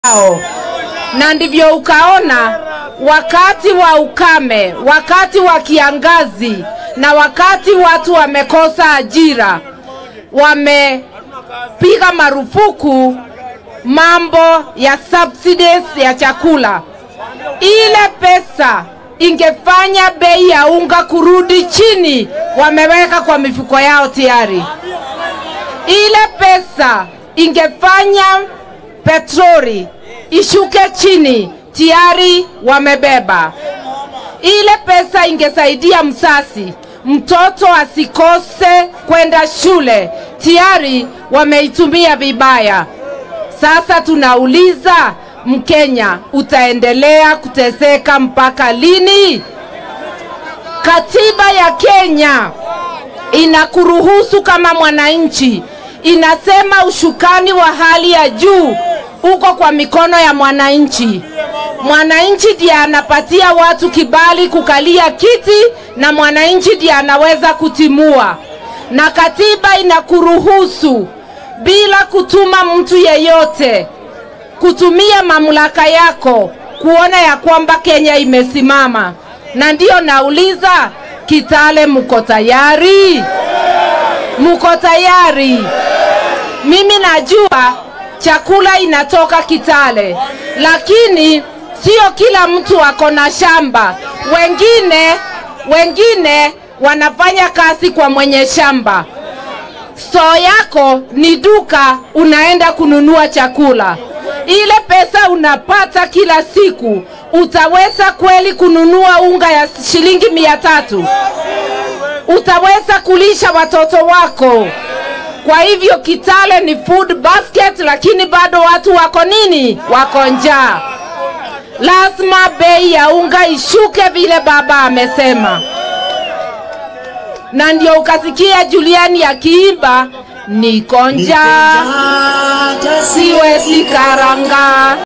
yao, na ndivyo ukaona wakati wa ukame, wakati wa kiangazi na wakati watu wamekosa ajira, wamepiga marufuku mambo ya subsidies ya chakula. Ile pesa ingefanya bei ya unga kurudi chini, wameweka kwa mifuko yao tayari. Ile pesa ingefanya petroli ishuke chini, tayari wamebeba. Ile pesa ingesaidia msasi mtoto asikose kwenda shule, tayari wameitumia vibaya. Sasa tunauliza Mkenya, utaendelea kuteseka mpaka lini? Katiba ya Kenya inakuruhusu kama mwananchi, inasema ushukani wa hali ya juu uko kwa mikono ya mwananchi. Mwananchi ndiye anapatia watu kibali kukalia kiti na mwananchi ndiye anaweza kutimua, na katiba inakuruhusu bila kutuma mtu yeyote kutumia mamlaka yako kuona ya kwamba Kenya imesimama. Na ndiyo nauliza, Kitale, mko tayari? Mko tayari? Mimi najua chakula inatoka Kitale, lakini sio kila mtu ako na shamba. Wengine wengine wanafanya kazi kwa mwenye shamba. Stoo yako ni duka, unaenda kununua chakula. Ile pesa unapata kila siku, utaweza kweli kununua unga ya shilingi mia tatu? Utaweza kulisha watoto wako? Kwa hivyo Kitale ni food basket, lakini bado watu wako nini? Wako njaa. Lazima bei ya unga ishuke vile baba amesema, na ndio ukasikia Juliani akiimba niko njaa siwezi karanga.